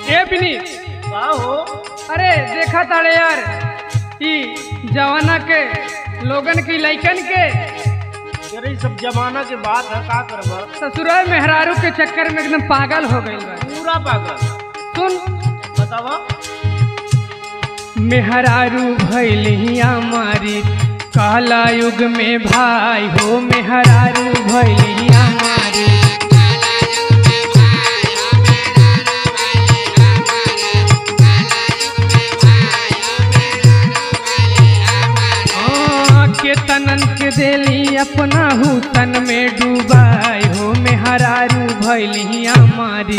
ए विनीत का हो अरे देखा ताड़े यार ई जवाना के लोगन की लइकन के अरे ई सब जमाना के बात है का करबा ससुराल मेहरारू के चक्कर में एकदम पागल हो गई बा पूरा पागल सुन बतावा मेहरारू भैली हमारी काला युग में भाई हो मेहरारू भैली हमारी हाँ, के तनन के देली अपना हुसन में डूबाई हो मेहरारू भैली हमारी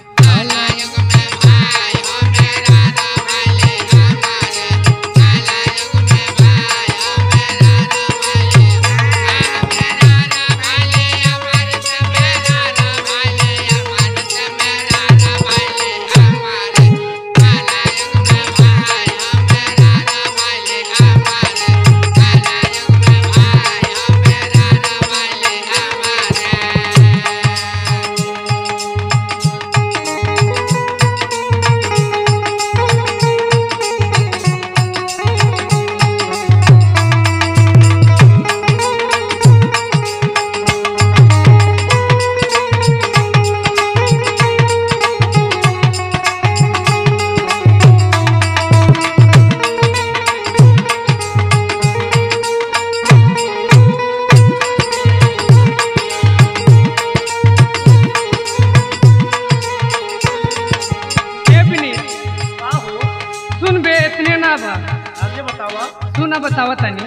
ए विनीत, का हो सुन बे इतने ना बा आगे बतावा सुना बतावा तनी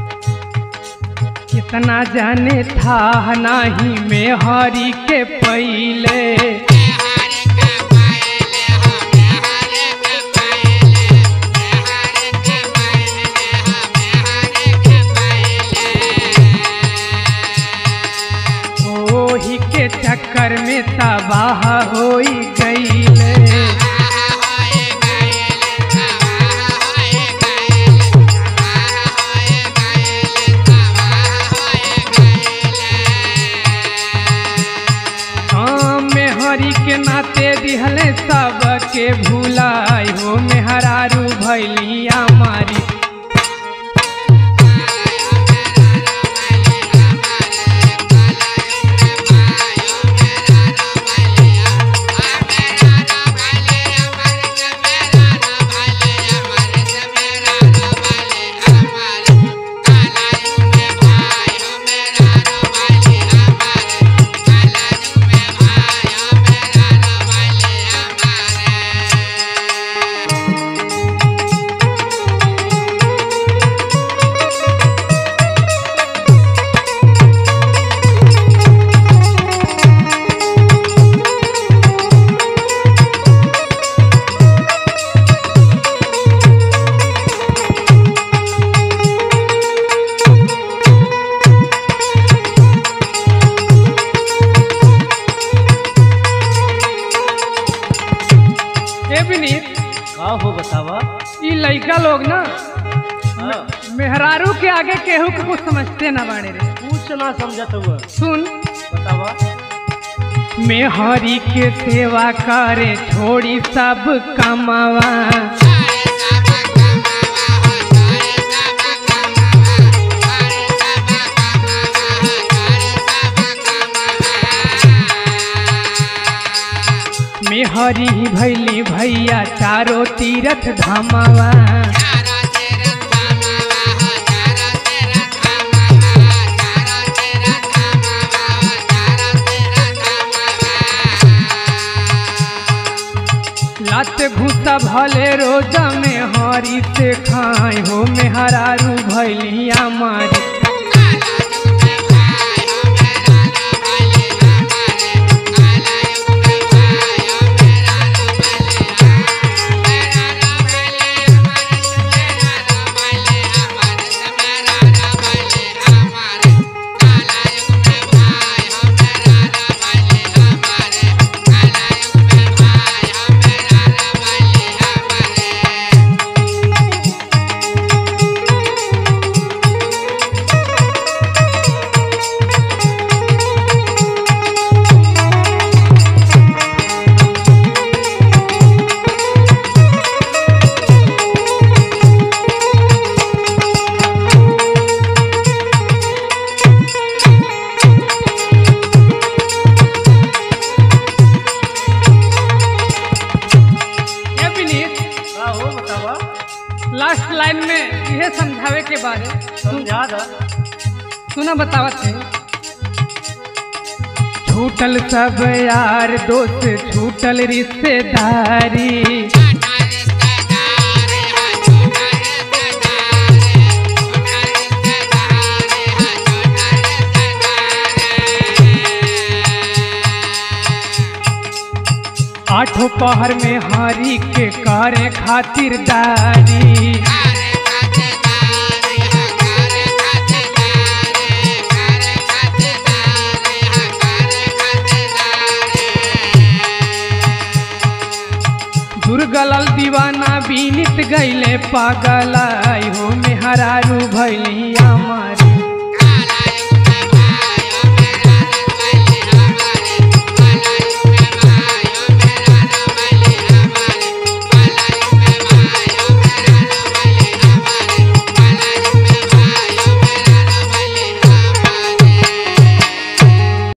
कितना जाने था नाही में हरी के पहले ओही के चक्कर में तबाह होई गईले हाँ मेहरी के नाते दिहले सबके भुलाई हो मेहरारू भैलिया मारी ए विनीत का हो बतावा ई लइका लोग ना हाँ मेहरारू के आगे केहू के कुछ समझते ना बाड़े रे कुछ ना समझत हुआ सुन बतावा मेहरी के सेवा करे छोड़ी सब कमावा मेहरी भैली भैया चारो तीरथ धामावा लात घूसा भले रोजा में हरी से खाए हो मेहरारू भैलिया मारी हो बतावा लास्ट लाइन में यह समझावे के बारे समझा दा सुना बतावत है छूटल सब यार दोस्त छूटल रिश्तेदारी आठों पहर में हारी के कारे खातिरदारी दुर्गलाल दीवाना बीनित गईले पागल आई हो मेहरारू भैलिया